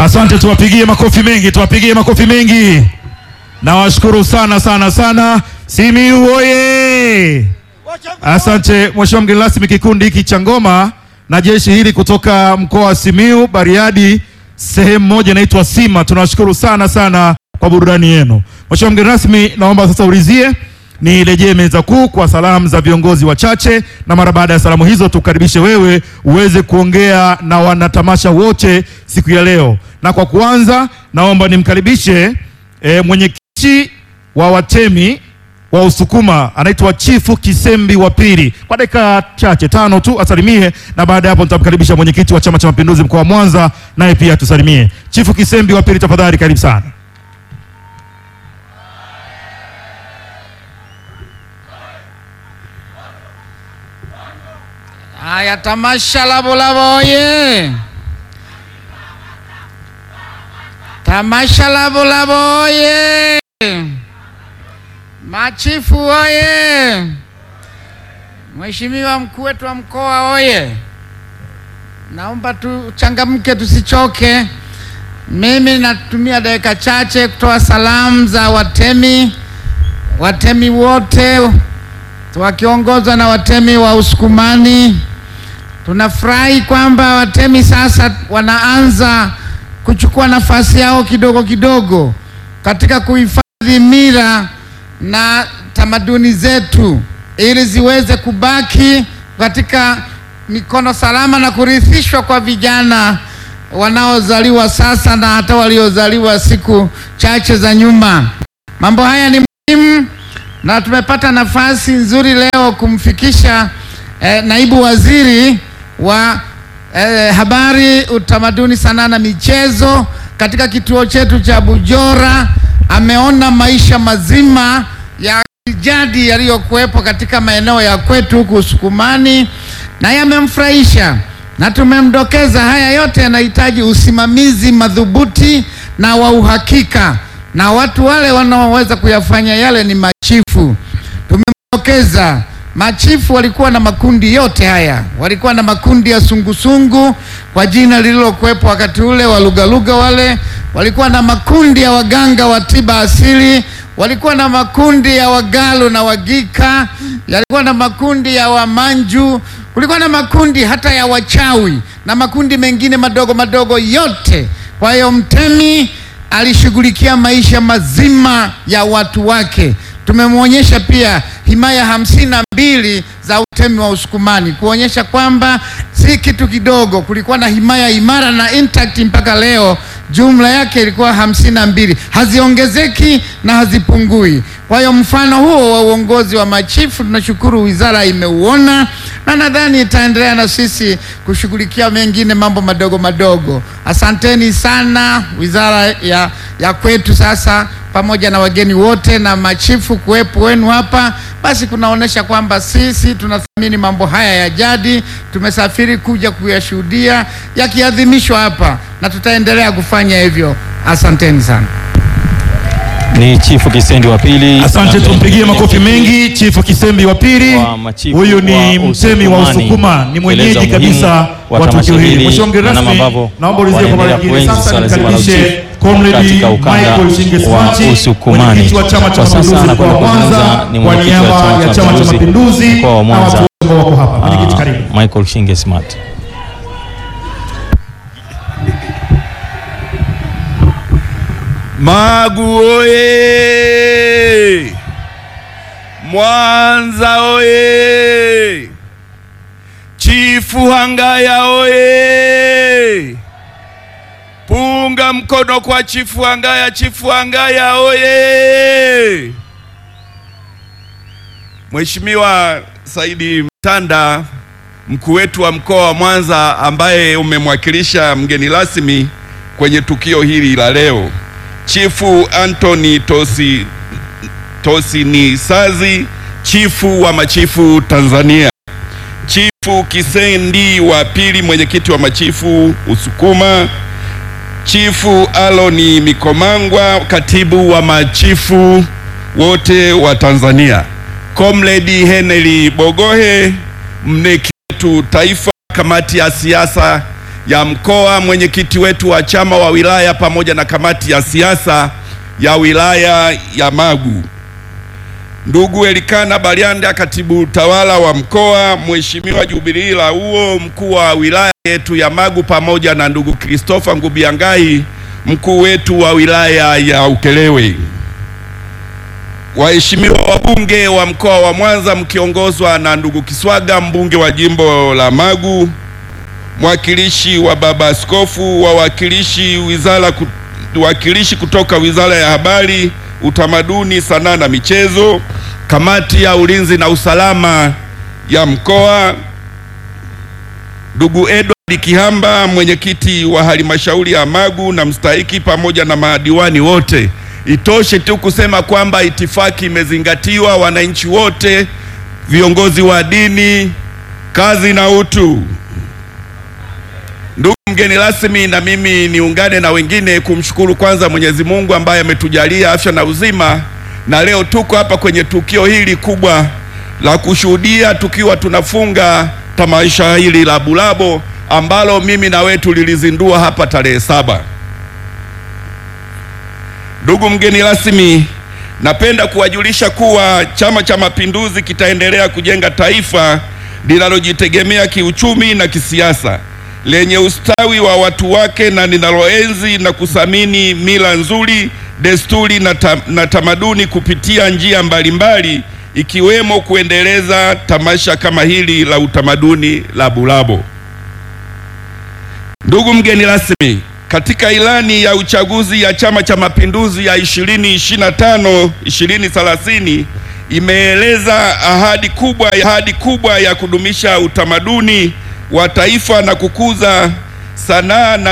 Asante, tuwapigie makofi mengi, tuwapigie makofi mengi. Nawashukuru sana sana sana. Simiyu oye! Asante Mheshimiwa mgeni rasmi, kikundi hiki cha ngoma na jeshi hili kutoka mkoa wa Simiyu, Bariadi, sehemu moja inaitwa Sima. Tunawashukuru sana sana kwa burudani yenu. Mheshimiwa mgeni rasmi, naomba sasa ulizie nirejee meza kuu kwa salamu za viongozi wachache, na mara baada ya salamu hizo tukaribishe wewe uweze kuongea na wanatamasha wote siku ya leo. Na kwa kuanza, naomba nimkaribishe e, mwenyekiti wa watemi wa Usukuma anaitwa Chifu Kisembi wa pili, kwa dakika chache tano tu asalimie, na baada ya hapo nitamkaribisha mwenyekiti wa Chama cha Mapinduzi mkoa wa Mwanza naye pia tusalimie. Chifu Kisembi wa pili, tafadhali karibu sana. Haya, tamasha Lavolavo oye! Tamasha Lavolavo oye! Machifu oye! Mheshimiwa mkuu wetu wa mkoa oye! Naomba tuchangamke, tusichoke. Mimi natumia dakika chache kutoa salamu za watemi, watemi wote wakiongozwa na watemi wa Usukumani. Tunafurahi kwamba watemi sasa wanaanza kuchukua nafasi yao kidogo kidogo katika kuhifadhi mila na tamaduni zetu ili ziweze kubaki katika mikono salama na kurithishwa kwa vijana wanaozaliwa sasa na hata waliozaliwa siku chache za nyuma. Mambo haya ni muhimu na tumepata nafasi nzuri leo kumfikisha eh, naibu waziri wa eh, habari, utamaduni, sanaa na michezo katika kituo chetu cha Bujora. Ameona maisha mazima ya jadi yaliyokuwepo katika maeneo ya kwetu huku Usukumani na yamemfurahisha, na tumemdokeza haya yote yanahitaji usimamizi madhubuti na wa uhakika, na watu wale wanaoweza kuyafanya yale ni machifu. Tumemdokeza machifu walikuwa na makundi yote haya, walikuwa na makundi ya sungusungu kwa jina lililokuwepo wakati ule, walugaluga wale, walikuwa na makundi ya waganga wa tiba asili, walikuwa na makundi ya wagalu na wagika, yalikuwa na makundi ya wamanju, kulikuwa na makundi hata ya wachawi na makundi mengine madogo madogo yote. Kwa hiyo mtemi alishughulikia maisha mazima ya watu wake. Tumemwonyesha pia himaya hamsini na mbili za utemi wa Usukumani kuonyesha kwamba si kitu kidogo. Kulikuwa na himaya imara na intact mpaka leo, jumla yake ilikuwa hamsini na mbili, haziongezeki na hazipungui. Kwa hiyo mfano huo wa uongozi wa machifu tunashukuru wizara imeuona, na nadhani itaendelea na sisi kushughulikia mengine mambo madogo madogo. Asanteni sana wizara ya, ya kwetu sasa pamoja na wageni wote na machifu kuwepo wenu hapa, basi kunaonyesha kwamba sisi tunathamini mambo haya ya jadi. Tumesafiri kuja kuyashuhudia yakiadhimishwa hapa na tutaendelea kufanya hivyo. Asanteni sana. Ni Chifu Kisendi wa pili. Asante, tumpigie makofi mengi Chifu Kisembi wa pili. Wa machifu Huyu ni wa mtemi wa Usukumani. Usukuma, ni mwenyeji Kueleza kabisa umuhimu wa wa tamasha tukio hili. hili Mheshimiwa mgeni na namna rasmi, ambavyo naomba ulizie kwa mara wanaendelea nyingine kuenzi sasa swala zima la nimkaribishe uchifu Comrade katika ukanda Michael Shinge wa Smati, Usukumani. mwenyekiti wa Chama cha Kwa sasa Mapinduzi mkoa wa anakwenda Mwanza, kuzungumza ni kwa mwenyekiti wa niaba ya Chama cha Mapinduzi mkoa wa na watu Mwanza. wote ambao wako hapa. Mwenyekiti, Ah, karibu. Michael Shinge Smart. Magu oye! Mwanza oye! Chifu Hangaya oye! Punga mkono kwa Chifu Hangaya, Chifu Hangaya oye! Mheshimiwa Saidi Mtanda, mkuu wetu wa mkoa wa Mwanza ambaye umemwakilisha mgeni rasmi kwenye tukio hili la leo. Chifu Anthony Tosi Tosinisazi, chifu wa machifu Tanzania. Chifu Kisendi wa pili, mwenyekiti wa machifu Usukuma. Chifu Aloni Mikomangwa, katibu wa machifu wote wa Tanzania. Comrade Henry Bogohe, mneki wetu taifa, kamati ya siasa ya mkoa, mwenyekiti wetu wa chama wa wilaya pamoja na kamati ya siasa ya wilaya ya Magu, ndugu Elikana Balianda, katibu tawala wa mkoa, Mheshimiwa Jubilii Lauo, mkuu wa wilaya yetu ya Magu, pamoja na ndugu Christopher Ngubiangai, mkuu wetu wa wilaya ya Ukerewe, waheshimiwa wabunge wa mkoa wa Mwanza mkiongozwa na ndugu Kiswaga, mbunge wa jimbo la Magu, mwakilishi wa baba askofu, wawakilishi wizara wakilishi kutoka Wizara ya Habari, Utamaduni, Sanaa na Michezo, kamati ya ulinzi na usalama ya mkoa, ndugu Edward Kihamba, mwenyekiti wa halmashauri ya Magu na mstahiki, pamoja na madiwani wote. Itoshe tu kusema kwamba itifaki imezingatiwa, wananchi wote, viongozi wa dini, kazi na utu. Ndugu mgeni rasmi, na mimi niungane na wengine kumshukuru kwanza Mwenyezi Mungu ambaye ametujalia afya na uzima, na leo tuko hapa kwenye tukio hili kubwa la kushuhudia tukiwa tunafunga tamasha hili la Bulabo ambalo mimi na wewe tulilizindua hapa tarehe saba. Ndugu mgeni rasmi, napenda kuwajulisha kuwa Chama cha Mapinduzi kitaendelea kujenga taifa linalojitegemea kiuchumi na kisiasa lenye ustawi wa watu wake na linaloenzi na kuthamini mila nzuri, desturi na, ta, na tamaduni kupitia njia mbalimbali ikiwemo kuendeleza tamasha kama hili la utamaduni la Bulabo. Ndugu mgeni rasmi, katika ilani ya uchaguzi ya Chama cha Mapinduzi ya 2025 2030 imeeleza ahadi kubwa, ahadi kubwa ya kudumisha utamaduni wa taifa na kukuza sanaa na